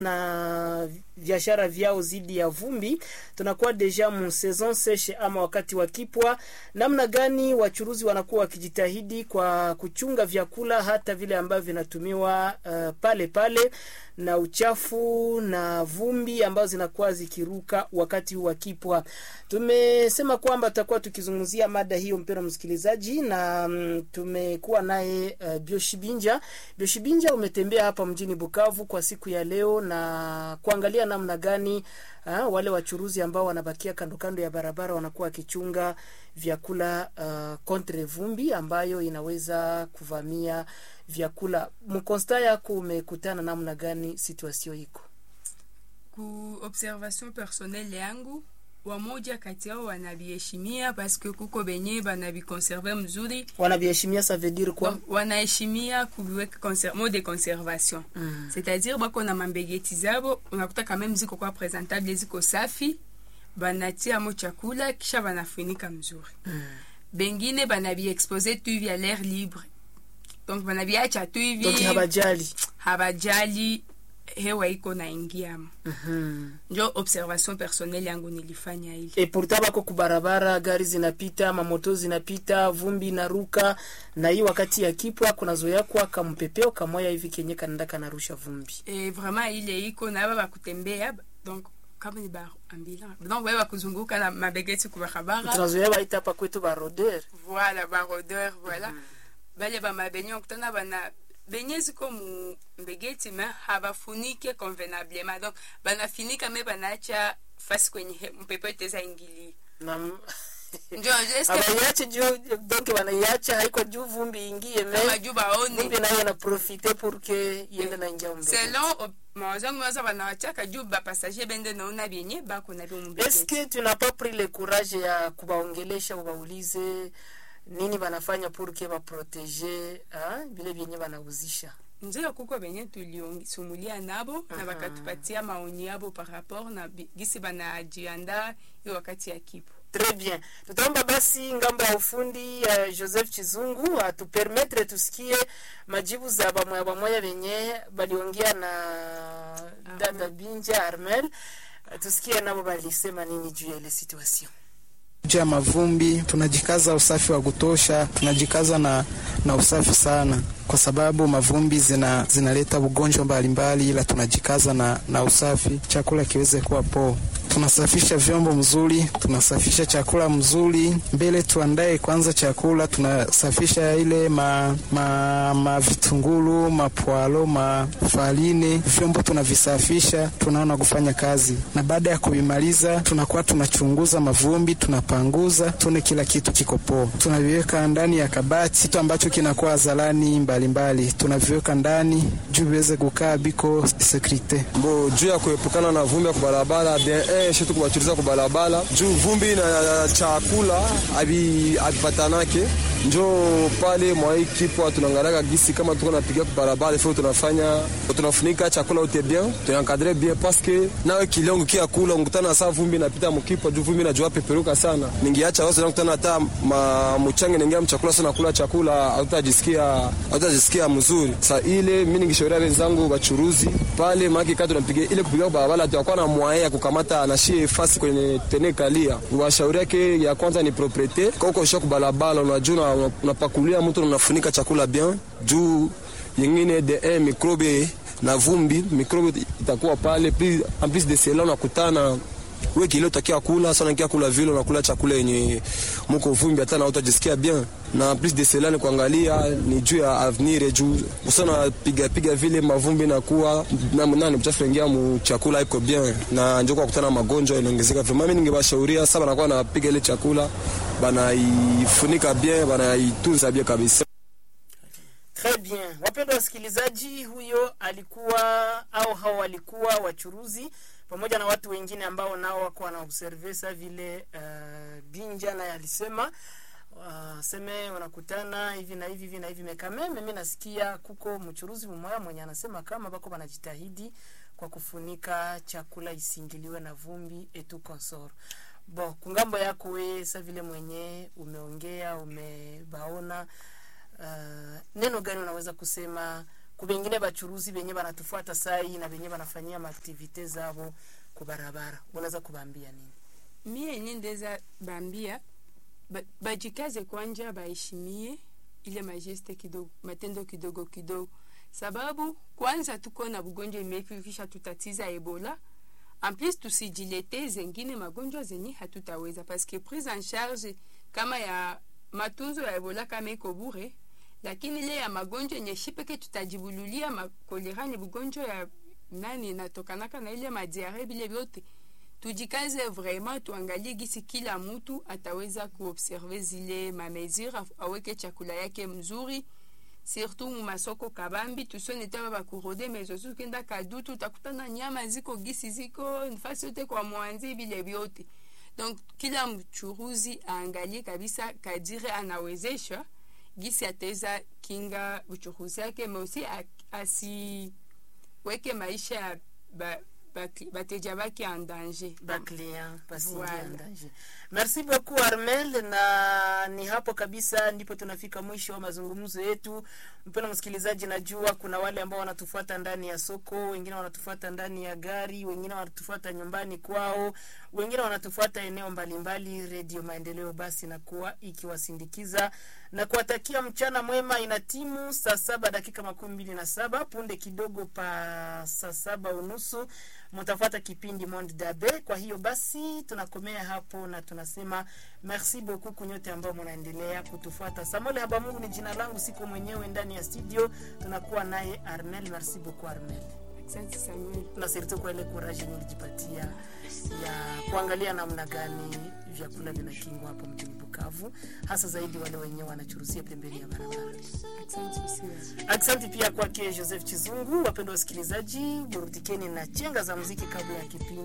na biashara vyao zidi ya vumbi. Tunakuwa deja mu saison seshe ama wakati wa kipwa. Namna gani wachuruzi wanakuwa wakijitahidi kwa kuchunga vyakula hata vile ambavyo vinatumiwa uh, pale pale na uchafu na vumbi ambazo zinakuwa zikiruka wakati huu wa kipwa. Tumesema kwamba tutakuwa tukizungumzia mada hiyo, mpendwa msikilizaji, na mm, tumekuwa naye uh, Bioshibinja. Bioshibinja, umetembea hapa mjini Bukavu kwa siku ya leo na kuangalia namna gani uh, wale wachuruzi ambao wanabakia kando kando ya barabara wanakuwa wakichunga vyakula uh, kontre vumbi ambayo inaweza kuvamia vyakula. Mkonsta yako umekutana namna gani situasio iko? ku observation personnelle yangu wamoja kati yao wanaviheshimia paske kuko benye banavikonserve mzuri Wanaviheshimia ça veut dire quoi? Donc, wanaheshimia kuviweka conser- mode de conservation Mm. c'est-à-dire bako na mambegeti zabo unakuta kameme ziko kwa presentable ziko safi banatia mo chakula kisha banafunika mzuri Mm. bengine banaviexpose tu hivi à l'air libre donc banaviacha tu hivi Donc habajali. habajali hewa iko naingiamo Mhm. njo observation personnelle yangu nilifanya ile E pourtant bako kubarabara, gari zinapita, mamoto zinapita, vumbi inaruka, na hii wakati ya kipwa kuna zoea kwa kampepeo kamoya hivi kenye kanenda kanarusha vumbi. e, vraiment ile iko na aba bakutembea donc kama ni ba ambulant donc baba bakuzunguka na mabegeti kubarabara Tunazoea baita hapa kwetu barodeur. voilà barodeur voilà bale bamabenye okutana bana benye ziko mu mbegeti me habafunike convenablement donc banafinika me banaacha fasi kwenye he- mpepo iteza ingili Na njo eske abaiache juu donc wanaiacha haiko juu vumbi ingie me maju baone vumbi nayo na profite pour que iende na ingia mbele. selon ob- mawazo yangu waza banawachaka juu bapassager bende naona benye bako na byo mumbegeti Est-ce que tu n'as pas pris le courage ya kubaongelesha ubaulize nini banafanya pour que baprotege ah, vile vyenye banauzisha? nzela kuko benye tulisumulia nabo na Mhm. bakatupatia maoni yabo par rapport na bi- gisi banajianda hiyo wakati ya kipo Très bien. Tutaomba basi ngambo ya ufundi uh, Joseph Chizungu atupermetre tusikie majibu za bamoya bamoya venye baliongea na dada Binja Armel. Uh, tusikie nabo balisema nini juu ya ile situation. juu ya mavumbi, tunajikaza usafi wa kutosha, tunajikaza na, na usafi sana, kwa sababu mavumbi zina zinaleta ugonjwa mbalimbali, ila tunajikaza na, na usafi, chakula kiweze kuwa poa. Tunasafisha vyombo mzuri, tunasafisha chakula mzuri. Mbele tuandae kwanza chakula, tunasafisha ile ma, ma, ma vitungulu, mapwalo, mafaline, vyombo tunavisafisha, tunaona kufanya kazi, na baada ya kuvimaliza tunakuwa tunachunguza mavumbi, tunapanguza, tuone kila kitu kiko poa. Tunaviweka ndani ya kabati, kitu ambacho kinakuwa zalani mbalimbali, tunaviweka ndani juu viweze kukaa biko sekurite. bo juu ya kuepukana na vumbi ya kubarabara de shetu kubachuliza kubarabara juu vumbi na chakula abi abipatanake njo pale mwai kipwa tunaangalia gisi kama tuko napiga kubarabara ifo tunafanya tunafunika chakula yote bien tunankadre bien paske nawe kilongo kia kula ungutana saa vumbi napita mkipwa juu vumbi najua peperuka sana ningiacha wasa nakutana hata ma mchange ningia mchakula sana kula chakula hautajisikia hautajisikia mzuri sa ile mimi ningishauria wenzangu bachuruzi pale maki kati tunapiga ile kupiga barabara tutakuwa na mwae ya kukamata anashie fasi kwenye tene kalia washauri yake ya kwanza ni propriete koko shoko barabara unajua una- unapakulia mtu na unafunika chakula bien juu yengine de un microbe na vumbi microbe itakuwa pale plus en plus de cela unakutana we kile utakia kula sana kia kula vile unakula chakula yenye muko vumbi hata na utajisikia bien na plus de cela ni kuangalia ni juu ya avenir juu usana piga piga vile mavumbi na kuwa na nani mchafu ingia mu chakula iko bien na njoo kwa kutana magonjwa inaongezeka vraiment mimi ningebashauria sasa banakuwa napiga ile chakula banaifunika bien banaitunza bien kabisa Très bien. Wapendwa wasikilizaji, huyo alikuwa au hao walikuwa wachuruzi pamoja na watu wengine ambao nao wako wanaobserve sa vile uh, Binja naye alisema uh, seme wanakutana hivi na hivi hivi na hivi mekameme. Mimi nasikia kuko mchuruzi mmoja mwenye anasema kama bako wanajitahidi kwa kufunika chakula isingiliwe na vumbi etu consort bo kungambo yako we sa vile mwenye umeongea umebaona uh, neno gani unaweza kusema kubengine bachuruzi benye banatufuata sai na benye banafanyia maaktivite zabo kubarabara unaweza kubaambia nini mie yenye ndeza bambia ba- bajikaze kwanja baheshimie ile majeste kidogo matendo kidogo kidogo sababu kwanza tuko na bugonjwa imekisha tutatiza ebola en plus tusijilete zengine magonjwa zenye hatutaweza paske prise en charge kama ya matunzo ya ebola kama iko bure lakini ile ya magonjwa yenye shi peke tutajibululia makolera ni bugonjwa ya nani inatokanaka na ile madiare bile vyote tujikaze vraiment tuangalie gisi kila mtu ataweza kuobserve zile mamesure aweke chakula yake mzuri surtout mu masoko kabambi tusione taba bakurode mezosi ukenda kadutu utakutana nyama ziko gisi ziko nafasi yote kwa mwanzi vile vyote donc kila mchuruzi aangalie kabisa kadire anawezesha gisi ataweza kinga uchuruzi yake meusi asiweke maisha ya ba, ba, bateja bake en danger baclient pasingia Voilà. ndaje merci beaucoup armel na ni hapo kabisa ndipo tunafika mwisho wa mazungumzo yetu mpendo msikilizaji najua kuna wale ambao wanatufuata ndani ya soko wengine wanatufuata ndani ya gari wengine wanatufuata nyumbani kwao wengine wanatufuata eneo mbalimbali redio maendeleo basi nakuwa ikiwasindikiza na kuwatakia mchana mwema ina timu saa saba dakika makumi mbili na saba punde kidogo pa saa saba unusu mtafuata kipindi Monde Dabe. Kwa hiyo basi tunakomea hapo na tunasema merci beaucoup kunyote ambao mnaendelea kutufuata. Samuel Habamungu ni jina langu, siko mwenyewe ndani ya studio, tunakuwa naye Armel. Merci beaucoup Armel, asante samuel na surtout kwa ile courage yenye ulijipatia ya kuangalia namna gani vyakula vinakingwa hapa mjini Bukavu, hasa zaidi wale wenyewe wanachuruzia pembeni ya barabara. asante usiwe Asante pia kwake Joseph Chizungu. Wapendwa wasikilizaji, burudikeni na chenga za muziki kabla ya kipindi